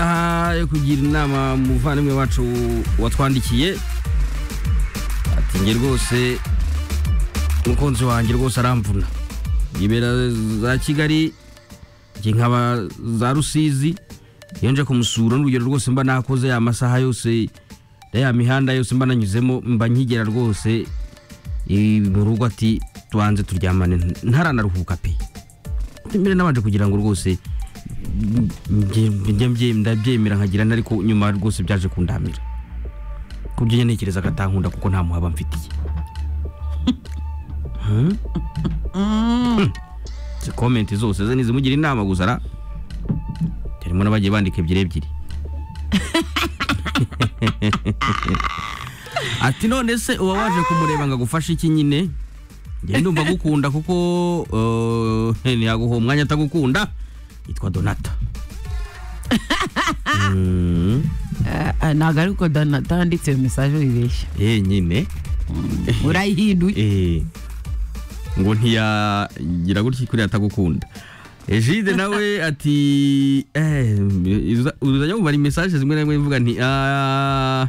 isaha yo kugira inama muvandimwe wacu watwandikiye ati nge rwose umukunzi wanjye rwose aramvuna yibera za kigali nkaba za rusizi iyo nje kumusura n'urugero rwose mba nakoze ya masaha yose ya mihanda yose mba nanyuzemo mba nkigera rwose mu rugo ati tubanze turyamane ntaranaruhuka pe mbere nabanje kugira ngo rwose ndabyemera nkagira ariko nyuma rwose byaje kundamira ku byo ntekereza agatankunda kuko nta muhaba mfitiye izi komenti zose ze ntizimugira inama gusa ra harimo n'abagiye bandika ebyiri ebyiri ati none se uba waje kumureba ngo agufashe iki nyine njye ndumva agukunda kuko ntiyaguha umwanya atagukunda yitwa donata ntabwo ariko donata yanditse mesaje wibeshya eh nyine urayihinduye eh ngo ntiyagira gutya kuriya atagukunda ejide nawe ati eh uzajya umubara mesaje zimwe na zimwe mvuga nti ah,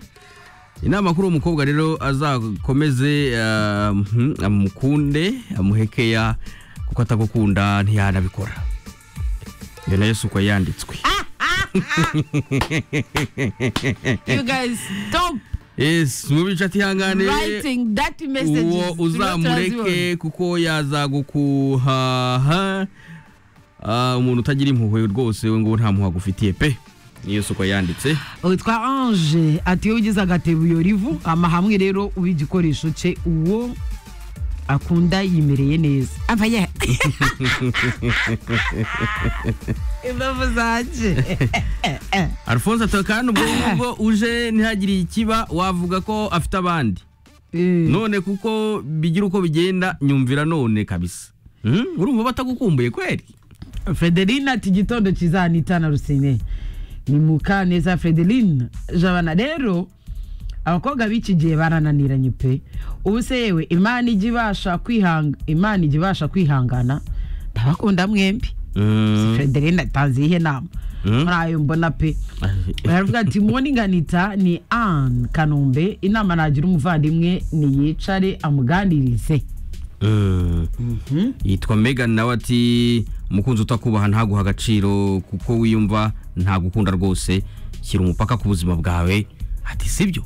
inama kuri uwo mukobwa rero azakomeze ah, mhm, amukunde amuhekeya kuko atagukunda ntiyanabikora iyo nayo si uko yanditswe you guys stop yes mu bice atihangane writing that message uwo uzamureke kuko yazagukuhaha Ah, umuntu utagira impuhwe rwose we ngo nta muhwa agufitiye pe niyo suko yanditse witwa ange ati iyo ugize agatebo iyo rivu amahamwe rero uba igikoresho cye uwo akunda yimereye neza amfanye imbavu zanje alphonse atoye kandi ubwo ngubwo uje ntihagire ikiba wavuga ko afite abandi Eh, none kuko bigira uko bigenda nyumvira none kabisa Hmm? urumva batagukumbuye kweri frederine ati igitondo kizanita na rusine ni mukaneza frederine jabana rero abakobwa b'iki gihe barananiranye pe ubu se yewe imana ijya ibasha kwihanga imana ijya ibasha kwihangana ndabakunda mwembi Mm. frederine atanze iyihe nama Mm. muri ayo mbona pe baravuga ati morning anita ni anne kanombe inama nagira umuvandimwe niyicare amuganirize Mm. yitwa megan nawe ati umukunzi utakubaha ntaguha agaciro kuko wiyumva ntagukunda rwose shyira umupaka ku buzima bwawe ati sibyo